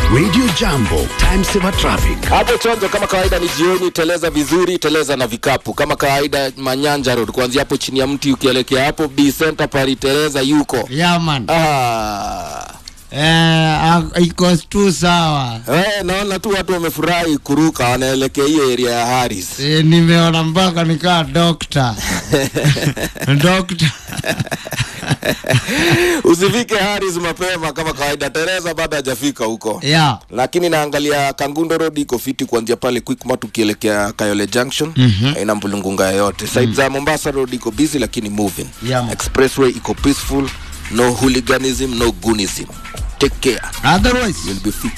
Radio Jambo, time saver traffic. hapo chonjo kama kawaida ni jioni teleza vizuri teleza na vikapu kama kawaida manyanja road kuanzia hapo chini ya mti ukielekea hapo b center pari teleza yuko yaman ah. eh, ak- iko tu sawa Eh, naona tu watu wamefurahi kuruka wanaelekea hiyo area ya Harris. eh, nimeona mpaka nikaa dokta dokta Usifike Harris mapema kama kawaida. Teresa bado hajafika huko. ya Lakini naangalia Kangundo Road iko fiti kuanzia pale Quickmart ukielekea Kayole Junction. Mhm. Haina mbulungunga yoyote. Side za Mombasa Road iko busy lakini moving. Yeah, man. Expressway iko peaceful. No hooliganism, no goonism. Take care. otherwise You'll be fixed.